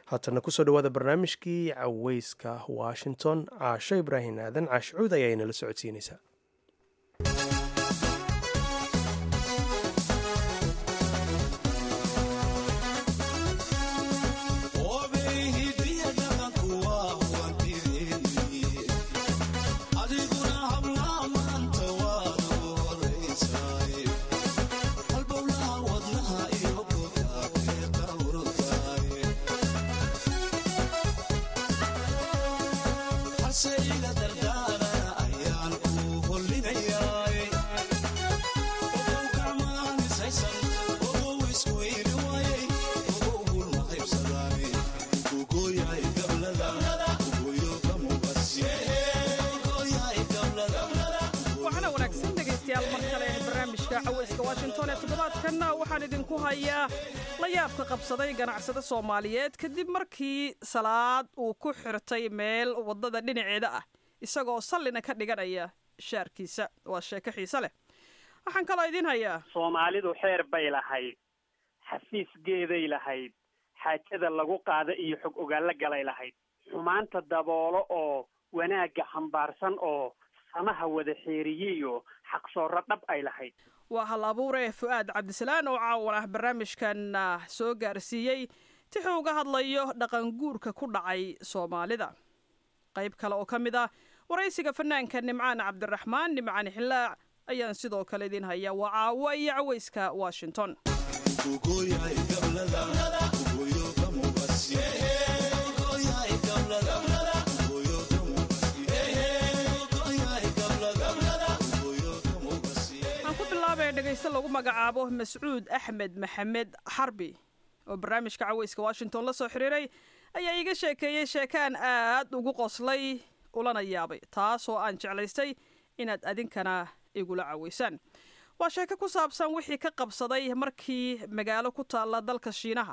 haatana kusoo dhawaada barnaamijkii caweyska washington caasho ibraahim aadan caashcuud ayaa inala socodsiinaysaa washington ee toddobaadkanna waxaan idinku hayaa la yaabka qabsaday ganacsade soomaaliyeed kadib markii salaad uu ku xirtay meel waddada dhinaceeda ah isagoo sallina ka dhiganaya shaarkiisa waa sheeko xiise leh waxaan kaloo idin hayaa soomaalidu xeer bay lahayd xafiisgeeday lahayd xaajada lagu qaada iyo xog ogaalla galay lahayd xumaanta daboolo oo wanaagga xambaarsan oo samaha wada xeeriyiyo xaqsoorro dhab ay lahayd waa hal abuure fu-aad cabdisalaan oo caawan ah barnaamijkan soo gaarsiiyey tixuu uga hadlayo dhaqan guurka ku dhacay soomaalida qayb kale oo ka mid ah waraysiga fanaanka nimcaan cabdiraxmaan nimcaan xillaac ayaan sidoo kale idin hayaa waa caawa iyo caweyska washington dhegeyste lagu magacaabo mascuud axmed maxamed xarbi oo barnaamijka caweyska washington la soo xiriiray ayaa iiga sheekeeyey sheekaan aad ugu qoslay ulana yaabay taasoo aan jeclaystay inaad adinkana igula caweysaan waa sheeko ku saabsan wixii ka qabsaday markii magaalo ku taalla dalka shiinaha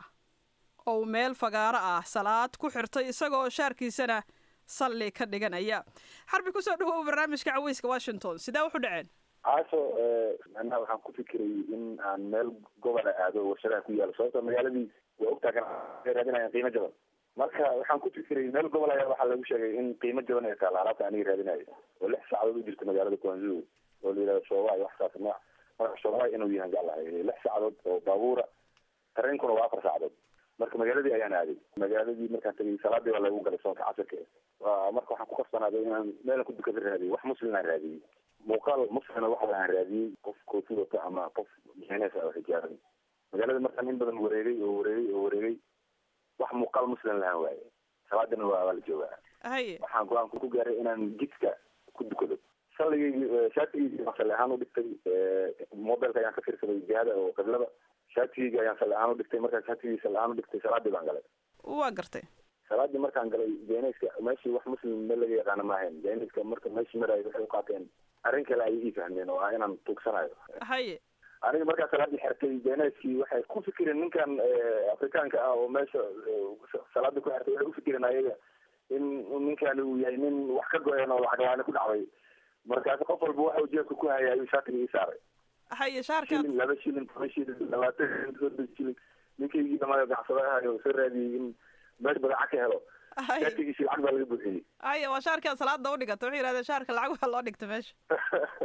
ou meel fagaaro ah salaad ku xirtay isagoo shaarkiisana salli ka dhiganaya xarbi kusoo dhawow barnaamijka caweyska washington sidee wuxu dhaceen caaso macnaha waxaan ku fikiray in aan meel gobola aado warshadaha ku yaalo sababto magaaladii waa ogtaa kana raadinayan qiimo jaban marka waxaan ku fikiray meel gobol ayaa waxaa lagu sheegay in qiimo jaban ay taalla alaabta aniga raadinayo oo lix saacadood u jirta magaalada guanzu oo la yihahdo shoobaay wax saas nooc marka shoobaay inuu yahan jeclahay lix saacadood oo baabuura tareenkuna waa afar saacadood marka magaaladii ayaan aaday magaaladii markaan tagay salaadii waa lagu galay soonka casirka marka waxaan ku qabsanaaday inaan meelan ku dukada raadiyay wax muslim aan raadiyey muuqaal muslina waxa aan raadiyey qof koofi wata ama qof meenees ah oo xijaaban magaalada markaan in badan wareegay oo wareegay oo wareegay wax muuqaal muslim lahaan waaye salaadina waa waa la joogaa haye waxaan go-aan ku gaaray inaan jidka ku dukado salligaygi shaatigaygi baan salli ahaan u dhigtay mobilka ayaan ka fiirsaday jihada oo qiblada shaatigaygi ayaan salli ahaan u dhigtay markaan shaatigaygi salli ahaan u dhigtay salaadii baan galay waa gartay salaadii markaan galay jeeneyska meeshii wax muslim meel laga yaqaana maahayn jeeneyska marka meeshii maraayo waxay u qaateen arrin kale ayay ii fahmeen oo ah inaan tuugsanayo haye aniga markaa salaadii xertay jeeneyskii waxay ku fikireen ninkan afrikaanka ah oo meesha salaada ku xertay waxay ufikireen ayaga in ninkani uu yahay nin wax ka go-een oo lacag la-aani ku dhacday markaas qof walba waxa uu jeebka ku hayay ayuu shaatiga ii saaray haye shaarka shilin laba shilin toban shilin labaatan soddon shilin ninkaygii dhamaayo gacsada ahayo soo raadiyey in meesh badaca ka helo shaatigiisi lacag baa laga buuxiyey haye waa shaarkaa salaada u dhigata waxay yihahdeen shaarka lacag waa loo dhigta meesha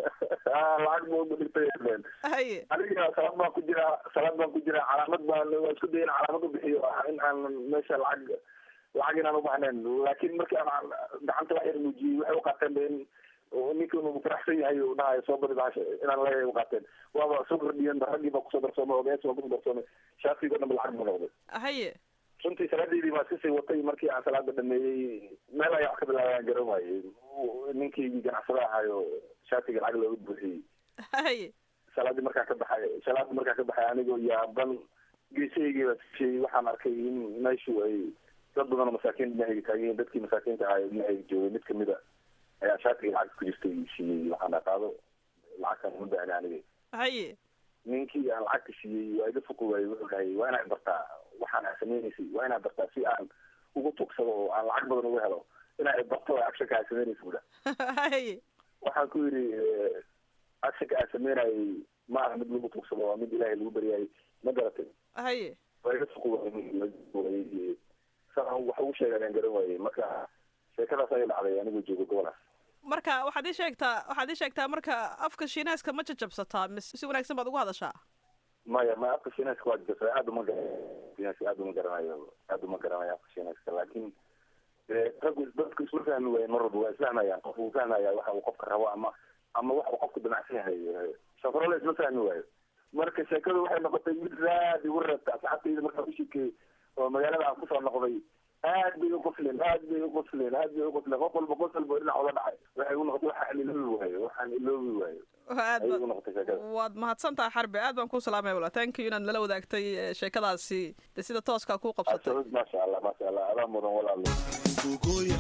lacag buu dhigtay haye aniga salaad baan ku jiraa salaad baan ku jiraa calaamad baan waa isku daya in calaamad u bixiyo ah in aan meesha lacag lacag inaan ubaxnayn laakiin markii aan gacanta wax yar muujiyey waxay uqaateen ba in ninkan uu faraxsan yahay uu dhahayo soo badi bahasha inaan leeyahay uqaateen waaba soo kordhiyen raggii baa kusoo darsoomay ogees baa kusoo darsoomay shaatigo dhan ba lacag buu noqday haye runtii salaadeydii baa iskasii watay markii aan salaada dhameeyey meel ayaa wax ka bilaabaan garan waayey ninkaygii ganacsada ahayo shaatiga lacag looga buuxiyey haye salaadii markaan ka baxay salaadii markaan ka baxay anigoo yaaban geesahaygii baa sishey waxaan arkay in meeshu ay dad badan oo masaakiin dhinahayga taagan dadkii masaakiinta ahaa dhinahayga joogay mid kamid a ayaa shaatiga lacag ku jirtay siiyey waxaan qaado lacagtan uma baahna aniga haye ninkii aan lacagta siiyey waa iga fuqi waayey wuxuu dhahay waa inaad bartaa waxaan aa samaynaysay waa inaad bartaa si aan ugu tugsado oo aan lacag badan uga helo inaad barto actionka aa samaynaysa buda haye waxaan ku yidhi actionka aa samaynayay ma aha mid lagu tugsado waa mid ilaahay lagu baryayay ma garatay haye waa iga fuqi waayey saa waxaan wax ugu sheega ayaan garan waayey marka sheekadaas ayay dhacday anigoo joogo gobolaas marka waxaad ii sheegtaa waxaad ii sheegtaa marka afka shiinaaska ma jajabsataa mise si wanaagsan baad ugu hadashaa maya ma afka shiinayska waa jasa aad uma garanayo shiinayska aad uma garanayo aad uma garanayo afka shiinayska laakiin dee raggu dadku isma fahmi waayen mar walba waa isfahmayaan qof uu fahmaya waxa uu qofka rabo ama ama waxa uu qofku damacsan yahay safarole isma fahmi waayo marka sheekadu waxay noqotay mid aad igu reebta asxaabtayda markaa u sheekeeyey oo magaalada aan kusoo noqday aad bay uqosleen aad bay uqosleen aad bay uqosleen qof walba qos walba dhinac oga dhacay waxay igu noqotay waxaan iloobi waayo waxaan iloobi waayo aad ayay ba igu noqotay sheekada waad mahadsan tahay xarbi aad baan kuu salaamaya wala thank you inaad nala wadaagtay eh, sheekadaasi de sida tooskaa kuu qabsatay absolut maasha allah maasha allah adaa mudan walaalo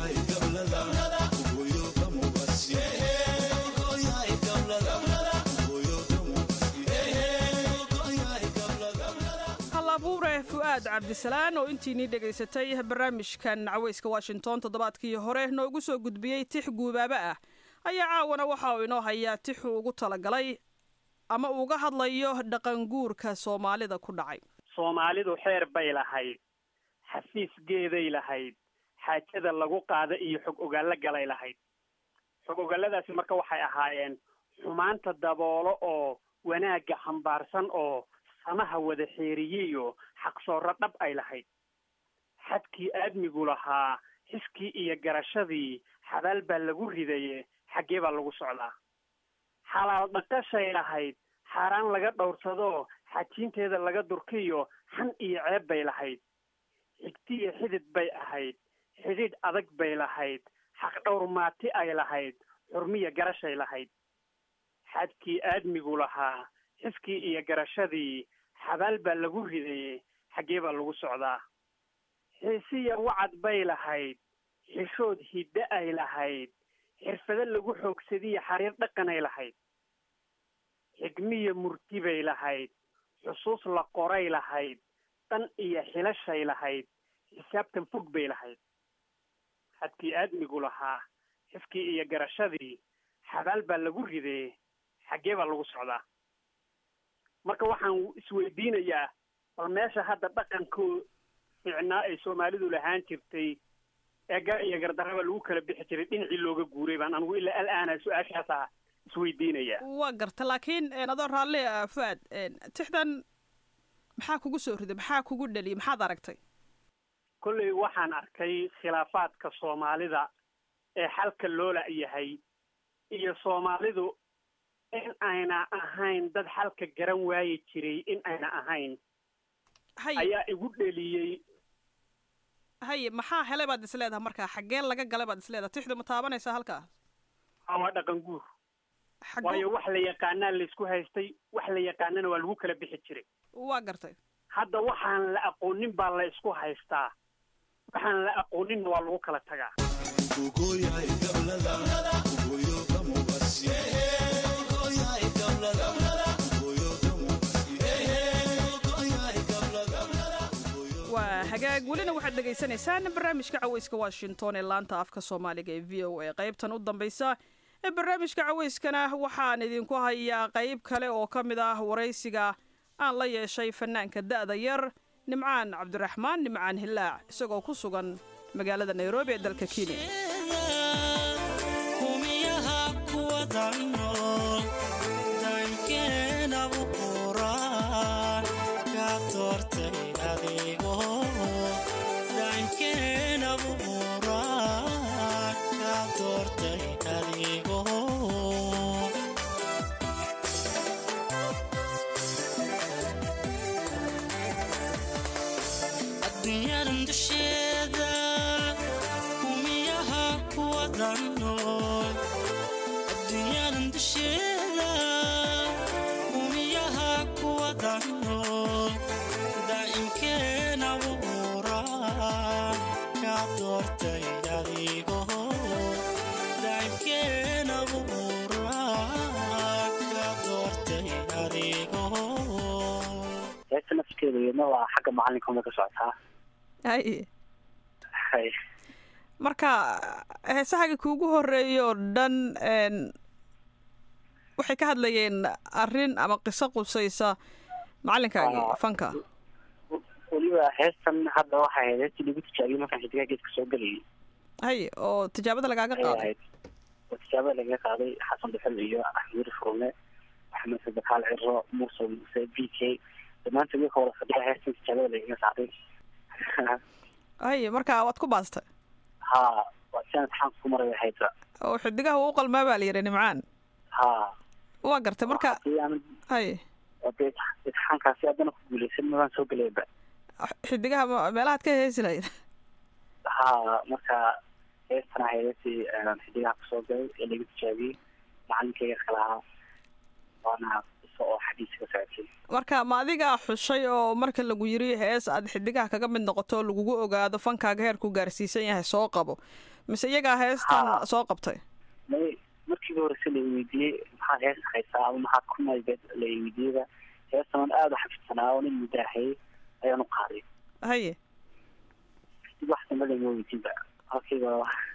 hal abuure fu'aad cabdisalaan oo intiinii dhegaysatay barnaamijkan caweyska washington toddobaadkii hore noogu soo gudbiyey tix guubaabo ah ayaa caawana waxa uu inoo hayaa tixuu ugu talagalay ama uga hadlayo dhaqanguurka soomaalida ku dhacay soomaalidu xeer bay lahayd xafiisgeeday lahayd xaajada lagu qaada iyo xog ogaallo galay lahayd xog ogaalladaasi marka waxay ahaayeen xumaanta daboolo oo wanaagga xambaarsan oo samaha wada xeeriyiyo xaqsoorro dhab ay lahayd xadkii aadmigu lahaa xiskii iyo garashadii xabaal baa lagu ridaye xaggee baa lagu socdaa xalaal dhaqashay lahayd xaaraan laga dhowrsadoo xajiinteeda laga durkiyo xan iyo ceeb bay lahayd xigtiyo xidid bay ahayd xidhiidh adag bay lahayd xaq dhowr maati ay lahayd xurmiya garashay lahayd xadkii aadmigu lahaa xiskii iyo garashadii xabaal baa lagu ridaye xaggee baa lagu socdaa xiisiya wacad bay lahayd xishood hidde ay lahayd xirfado lagu xoogsadiyo xariir dhaqanay lahayd xigmiya murti bay lahayd xusuus la qoray lahayd dan iyo xilashay lahayd xisaabtan fog bay lahayd xadkii aadmigu lahaa xiskii iyo garashadii xabaal baa lagu ridee xaggee baa lagu socdaa marka waxaan isweydiinayaa bal meesha hadda dhaqankoo fiicnaa ay soomaalidu lahaan jirtay ee gar iyo gardaraba lagu kala bixi jiray dhinacii looga guuray baan anigu ilaa al-aana su-aashaasaa isweydiinayaa waa garta laakiin een, adoo raalli ah fu'aad een, tixdan maxaa kugu soo riday maxaa kugu dhaliyay maxaad aragtay kolley waxaan arkay khilaafaadka soomaalida ee xalka loola yahay iyo soomaalidu in ayna ahayn dad xalka garan waayi jiray in ayna ahayn haye ayaa igu dheliyey haye maxaa helay baad is leedahay markaa xaggeen laga galay baad is leedahay tixdu ma taabanaysaa halkaa waa dhaqan guur xagguu waayo wax la yaqaanaa laysku haystay wax la yaqaanana waa lagu kala bixi jiray waa gartay hadda waxaan la aqoonin baa la isku haystaa waxaan la aqooninna waa lagu kala tagaa waa hagaag welina waxaad dhegaysanaysaan barnaamijka caweyska washington ee laanta afka soomaaliga ee v o a qaybtan u dambaysa ee barnaamijka caweyskana waxaan idinku hayaa qayb kale oo ka mid ah waraysiga aan la yeeshay fanaanka da'da yar nimcaan cabdiraxmaan nimcaan hilaac isagoo ku sugan magaalada nairobi ee dalka kenya humiyaha kuwada nool daankeena buquraan ka doortay adigo daankeena buquraan ka doortay adigo adduunyadan dusheeda humiyaha kuwada nool adduunyadan dusheeda humiyaha kuwada nool daa'imkeena buuraan ka doortay adigo daa'imkeena buuraan ka doortay adigo heesta nafskeeda iyadna waa xagga macalinka uma ka socotaa haye hay marka heesahaga kuugu horeeya oo dhan een, waxay ka hadlayeen arrin ama qiso qusaysa macalinkaagii Ah. fanka weli weliba heestan hadda waxay ahayd heestii lagu tijaabiyey markaan xidigaha geedka soo gelayay haye oo tijaabada lagaaga ayay qaaday ahayd oo tijaabada lagaga qaaday xasan dhuxul iyo axmed furme maxamed sadakaal ciro muuse muuse b k dhammaantood iyaga wada fadhiya heestan tijaabada lagaga qaaday haye marka waad ku baastay ha waa si aan imtixaanka ku maray ahaydba oo xidigaha uu qalmaa baa la yidhi nimcaan ha waa gartay marka hadii aan haye oo dee imtixaankaasi haddana ku guuleysan mabaan soo gelayba xidigaha ma- meelahaad ka heesi lahayd ha marka heestan ahayd heestii aan xidigaha kusoo galay ee lagu tijaabiyey macalinkayga kala ahaa waana isa oo xadiiska socotay marka ma adigaa xushay oo marka lagu yiri hees aad xidigaha kaga mid noqoto lagugu ogaado fankaaga heerku gaarsiisan yahay soo qabo mise iyagaa heestan Haa. soo qabtay may markiiba horese la weydiiyey maxaad hees haysaa ama maxaad ku maybeed la weydiiyeyba heestan aan aada u xafidsanaa oo nin mudaahayay ayaan u qaaday haye kadib wax dambe lama weydiinba halkiiba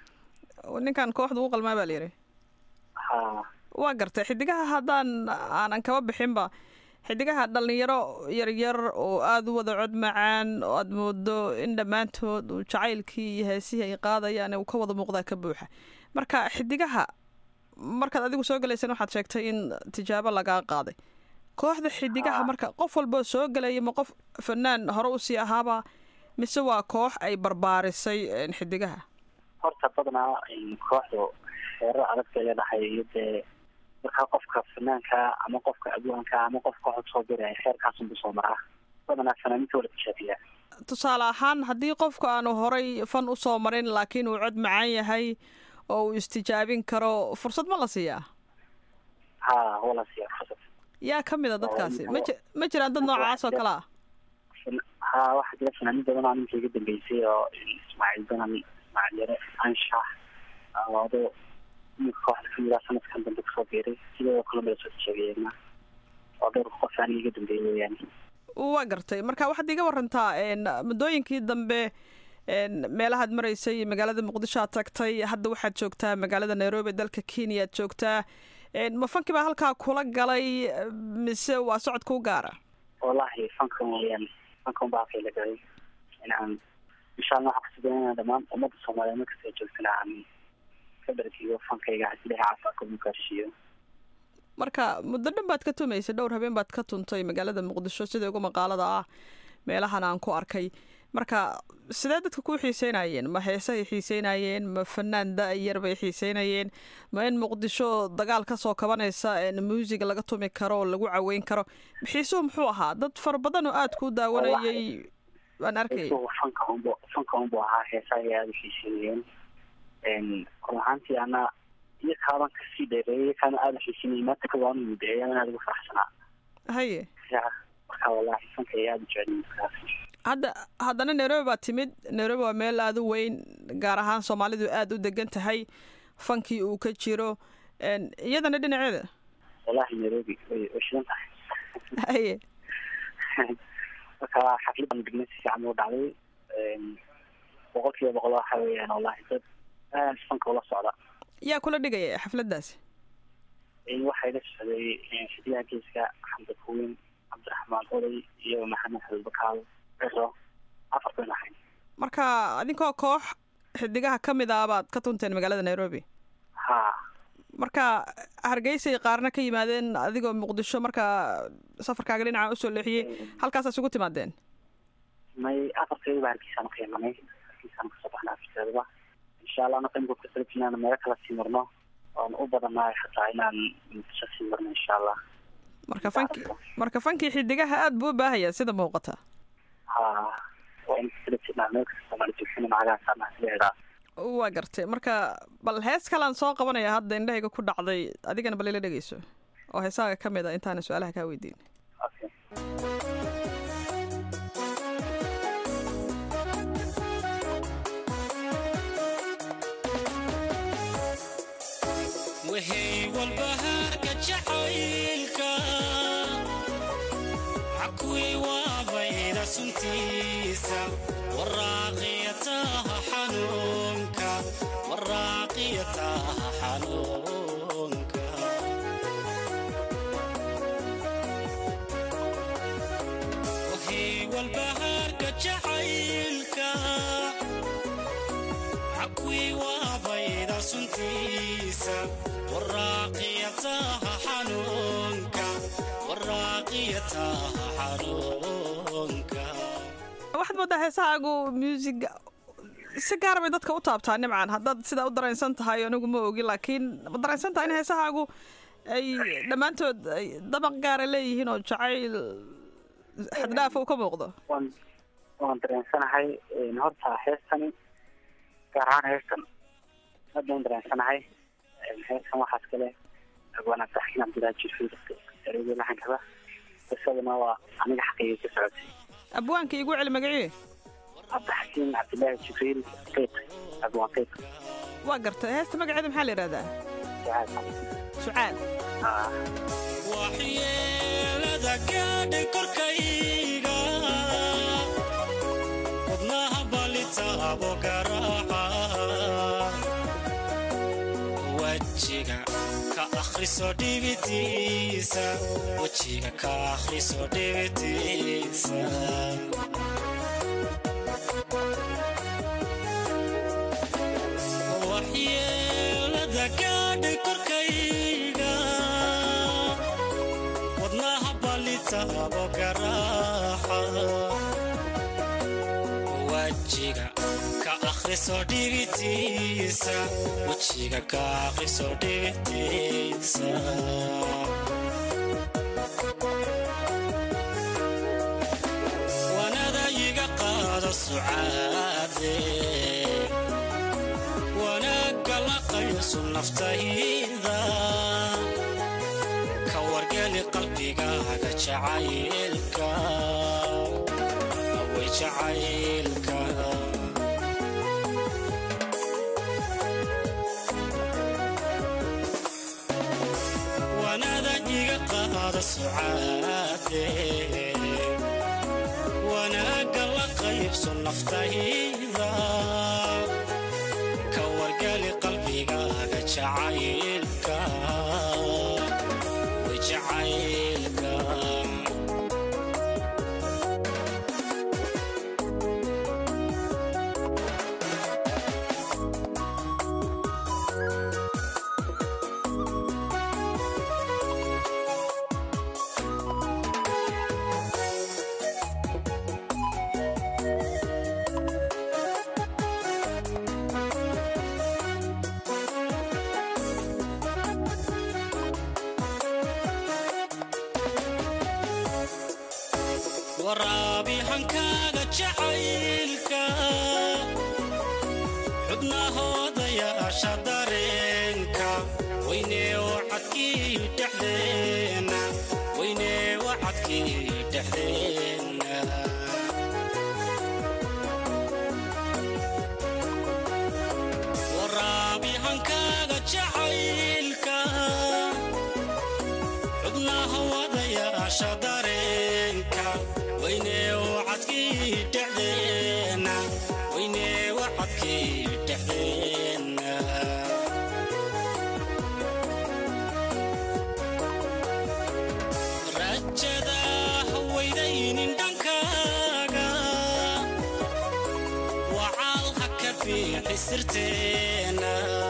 ninkan kooxda u qalmaa baa la yidhi ha waa gartay xidigaha haddaan aanan kaba bixinba xidigaha dhalinyaro yaryar oo aada u wada cod macaan oo aada moodo in dhammaantood uu jacaylkii iyo heesihii ay qaadayaan uu ka wada muuqdaa ka buuxa marka xidigaha markaad adigu soo galaysan waxaad sheegtay in tijaabo lagaa qaaday kooxda xidigaha Haa. marka qof walboo soo galaya ma qof fanaan hore usii ahaaba mise waa koox ay barbaarisay een, xidigaha horta badanaa kooxdu xeerar adag bay leedahay iyo dee markaa qofka fanaanka ama qofka abwaanka ama qofka waxu soo diraya xeerkaasunbu soo maraa badanaa fanaaniinta wala tijaabiyaa tusaale ahaan haddii qofku aanu horay fan u soo marin laakiin uu cod macaan yahay oo uu istijaabin karo fursad ma la siiyaa ha wala siiya fursad yaa ka mid a dadkaasi ma ji- ma jiraan dad noocaas oo kale ah ha waxaa jira fanaaniin badan oo ninka iga dambeysay oo ismaaciil banan ismaaciil yare anshax ado ninka kooxda kamid ah sanadkan dambe kusoo biiray sidoo kale mala soo tijaabiyeena oo dhowr qof aniga iga dambeeyay weeyaan waa gartay marka waxaad iga warantaa een, muddooyinkii dambe een, meelahaad maraysay magaalada muqdisho aad tagtay hadda waxaad joogtaa magaalada nairobi dalka kenya aad joogtaa een, ma fankii baa halkaa kula galay mise waa socod kuu gaara wallahi fankan weeyaan fankan baa kayla galay inaan insha allah waxaan kusugan inaan dhammaan ummadda soomaaliyeed markasta ay joogtana aan ka dhargiyo fankayga hadii ilahay caafimaadka ugu gaarsiiyo marka muddo dhan baad ka tumaysay dhowr habeen baad ka tuntay magaalada muqdisho sida ugu maqaalada ah meelahan aan ku arkay marka sidee dadka kuu xiiseynayeen ma heesahay xiiseynayeen ma fanaan da-yar bay xiiseynayeen ma in muqdisho dagaal kasoo kabanaysa een muusig laga tumi karo oo lagu caweyn karo xiisuhu muxuu ahaa dad fara badan oo aada kuu daawanayay baan arkayay isagu fanka unbu fanka unbu ahaa heesaa ay aada u xiisinayeen run ahaantii ana iyo kaaban kasii dheereeyay iyo kaana aada u xiisinayay maanta ka waanu mudeeyay ana aada ugu faraxsanaa haye ya marka wallahi fanka ay aada u jecel markaas hadda haddana nairobi baad timid nairobi waa meel aada u weyn gaar ahaan soomaalidu aada u degan tahay fankii uu ka jiro een, iyadana dhinaceeda wallahi nairobi way way shidan tahay haye marka xafladan dhignay si fiican u dhacday boqol kiiba boqol waxa weeyaan wallahi dad aad fanka ula socda yaa kula dhigaya xafladaasi waxaa ila socday xidiyaha geeska xamda kuweyn cabdiraxmaan oday iyo maxamed xabibakaal ciro afar ban ahayn marka adinkoo koox xidigaha ka mid ah baad ka tunteen magaalada nairobi ha marka hargeysay qaarna ka yimaadeen adigoo muqdisho marka safarkaaga dhinaca usoo leexiyey halkaasaa isugu timaadeen may afarteedaba hargeysaan ka imanay hargeysaan kasoo baxnay afarteedaba insha allah anaka imika kusalajin inaan meelo kala sii marno oon u badanahay xataa inaan muqdisho sii marno insha allah marka fanki marka fankii xidigaha aada buu u baahayaa sida muuqata ha waa in kusalajinaa meel kasta soomaali joogtana macagahaasana leedaa waa gartay marka bal hees kalaan soo qabanaya hadda indhahayga ku dhacday adigana bal ila dhegeyso oo heesaaga ka mid a intaana su-aalaha kaa weydiin okay wixii walbahaarka jacaylka cakuwii waabayda suntiisa waraaqiyataha xanuunka waraaqiyataha xanuunka wixii walbahaarka xakwii waabayda suntiisa waraaqiyataha xanuunka waraaqiyataha xanuunka waxaad moodaa heesahaagu music si gaara bay dadka u taabtaa nimcan haddaad sidaa u dareensan tahay anigu ma ogi laakiin ma dareensan tahay in heesahaagu ay dhammaantood ay dabaq gaara leeyihiin oo jacayl xaddhaafa uu ka muuqdo waan waan dareensanahay horta heestani gaar ahaan heestan aad baan dareensanahay heestan waxaas kale waana saxkin cabdilaahi jirfiil ereyada laxankaba qisadana waa aniga xaqigay ka socotay abwaanka igu celi magacii cabdixakiin cabdilaahi jibriil qiiq abwaan qiiq waa gartay heesta magaceeda maxaa la yidhahdaa sucaad waxyeelada gaadhay korkayga wadnaha balitaabo garaaca wejiga ka akhriso dhibitiisa wejiga ka akhriso dhibitiisa waxyeelada gaadhay korkayga wadnaha balitaabo garaaxa wejiga ka akhriso dhibitiisa wejiga ka akhriso dhibitiisa wanada iga qaado sucaade wanaagga la qayso naftayda ka wargeli qalbigaaga jacaylka away jacaylka wanada iga qaado sucaade wanaagga la qaybso naftayda ka wargali qalbigaaga jacaylka way jacaylka waraabi hankaaga jacaylka xubnahooda yaasha dareenka weynee wacadkii dhexdeena weynee wacadkii dhexdeena waraabi hankaaga jacaylka xubnaha wadayaasha dareenka weynee wacadkii dhexdeena weynee wacadkii dhexdeena rajada hawaydaynin dhankaaga wacaal ha ka fiixi sirteena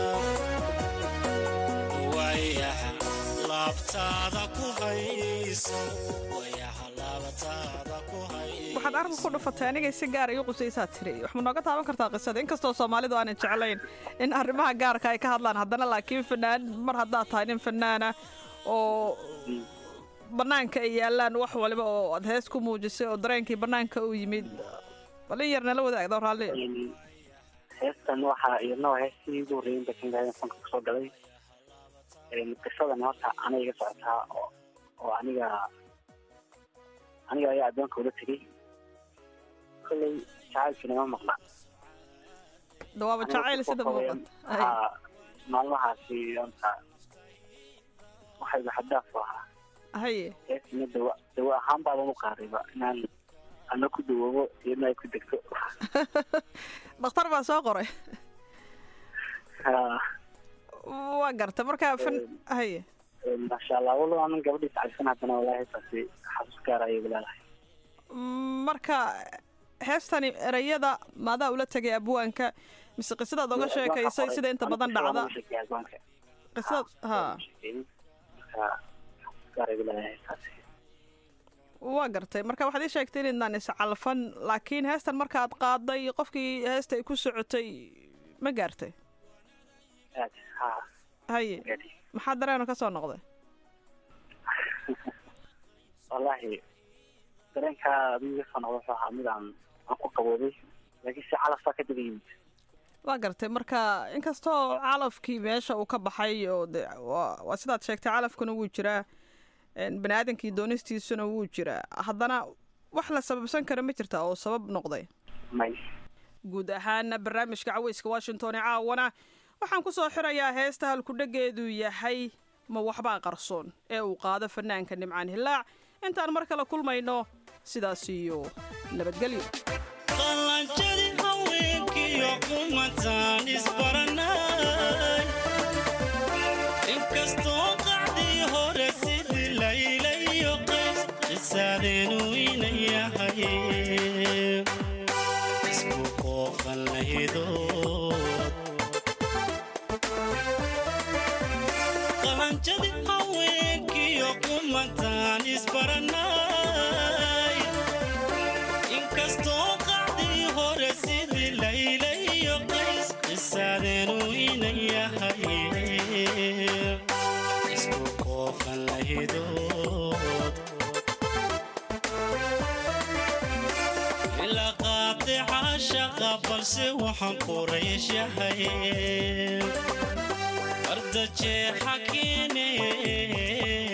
wayaha laabtaada ku hayso wayaha laabtaada ku hayso waxaad arrinka ku dhufatay anigay si gaar igu qusaysaa tiri wax ma nooga taaban kartaa qisada inkastoo soomaalidu aanay jeclayn in arrimaha gaarka ay ka hadlaan haddana laakiin fanaan mar haddaad tahay nin fanaana oo bannaanka ay yaalaan wax waliba oo aad hees ku muujisay oo dareenkii bannaanka u yimid bal in yar nala wadaagdo raalli heestan waxaa iyadna waa heestii ugu horreeyay inta kan gaadin fanka kusoo galay qisadan horta aniga iga socotaa oo oo aniga aniga ayaa addoonka ula tegey kolley jacaylkiina ma maqla dawaaba jacayl sida muuqata Ay, haa maalmahaasi horta waxayba xadaaf u ahaa haye heestina dawa dawa ahaan baaban u qaadayba inaan ana ku dawoobo iyadna ay ku degto dhakhtar baa soo qoray haa waa garta marka fan haye maasha allah walo anan gabadhiis cabsan haddana walaahi taasi xasuus gaar ayay leedahay marka heestani erayada maadaa ula tegay abwaanka mise qisadaad oga sheekaysay sida inta badan dhacda qisadaad ha waa gartay marka waxaad ii sheegtay inaydnaan iscalfan laakiin heestan markaad qaaday qofkii heesta ay ku socotay ma gaartay haye maxaa dareeno ka soo noqday wallahi dareenka adigu kasoo noqda wuxuu ahaa mid aan aan ku qaboobay laakiin si calafaa ka daba yimid waa gartay marka inkastoo calafkii meesha uu ka baxay oo de waa waa sidaad sheegtay calafkuna wuu jiraa bani aadamkii doonistiisuna wuu jiraa haddana wax la sababsan kara ma jirta oo sabab noqday may guud ahaana barnaamijka caweyska washington ee caawana waxaan ku soo xirayaa heesta halkudhegeedu yahay ma waxbaa qarsoon ee uu qaado fanaanka nimcaan hilaac intaan mar kale kulmayno sidaas iyo nabadgelyo qalanjadi haweenkiyo umataan isbaranay inkastoo qacdii hore sidii layla iyo qays qisaadeenu ina yahay isku qoofan lahidood qalanjadi haweenkiyo umataan isbaranay inkastoo qacdii hore sidii layla iyo qays qisaadeenu ina yahay isku qoofan lahidood ilaa qaatica shaqa balse waxaan quraysh yahay arda jeexa keene